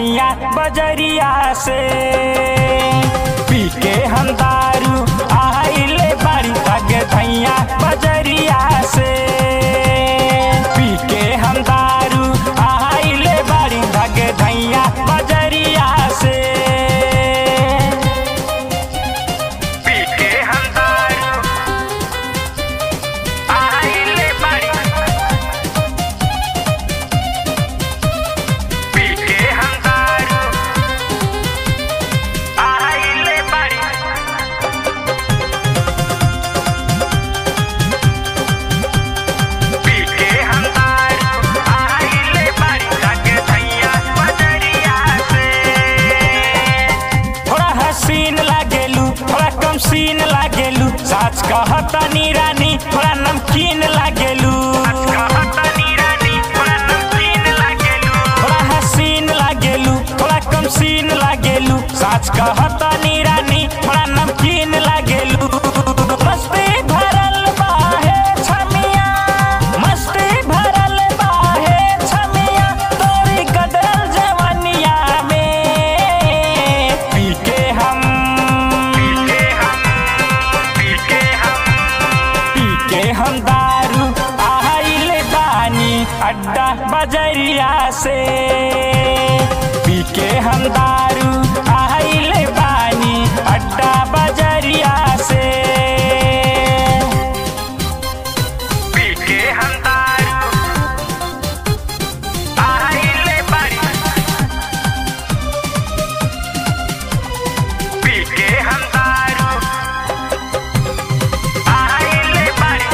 धैया बजरिया से पी के हम दारू आइले बाड़ी भाग धैया बजरिया से पी के हम दारू आइले बाड़ी भाग धैया बजरिया से पी के हम दारू आइले बाड़ी पी के हम दारू आइले बाड़ी पी के हम दारू आइले बाड़ी भाग धैया बजरिया से थोड़ा हसीन लागेलू थोड़ा कम सीन लागेलू साच कहतनी रानी थोड़ा नमकीन लागेलू थोड़ा हसीन लागेलू थोड़ा कम सीन लागेलू साच कहतनी रानी थोड़ा नमकीन लागेलू मस्ती भरल बाहे छमिया मस्ती भरल बाहे छमिया तोरी गदल जवनिया में पी के हम पी के हम पी के हम पी के हम दारू आइले बानी अड्डा बजरिया से पी के हम दारू आइले बानी अड्डा बजरिया से पी के हम दारू आइले बानी पी के हम दारू आइले बानी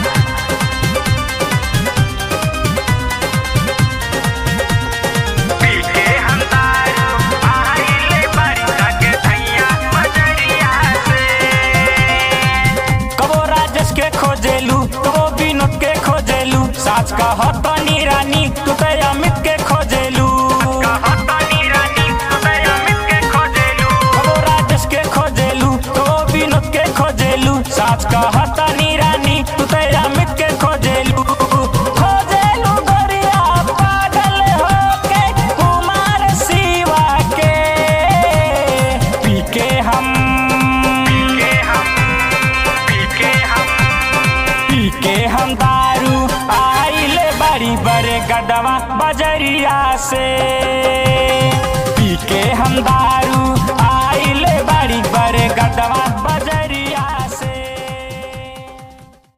पी के हम दारू आइले बानी जाके धैया बजरिया से कबो राजेश के खोजेलू कबो विनोद के खोजेलू साच का हतनी रानी तू तो अमित के खोजेलू कबो राजेश के खोजेलू कबो विनोद के खोजेलू साच का हतनी रानी तू तो अमित के खोजेलू खोजेलू गोरिया पागल होके कुमार शिवा के पी के हम पी के हम पी के हम पी के हम दारू आइले बड़ी बड़े गडवा बजरिया से पी के हम दारू आइले बड़ी बड़े गडवा बजरिया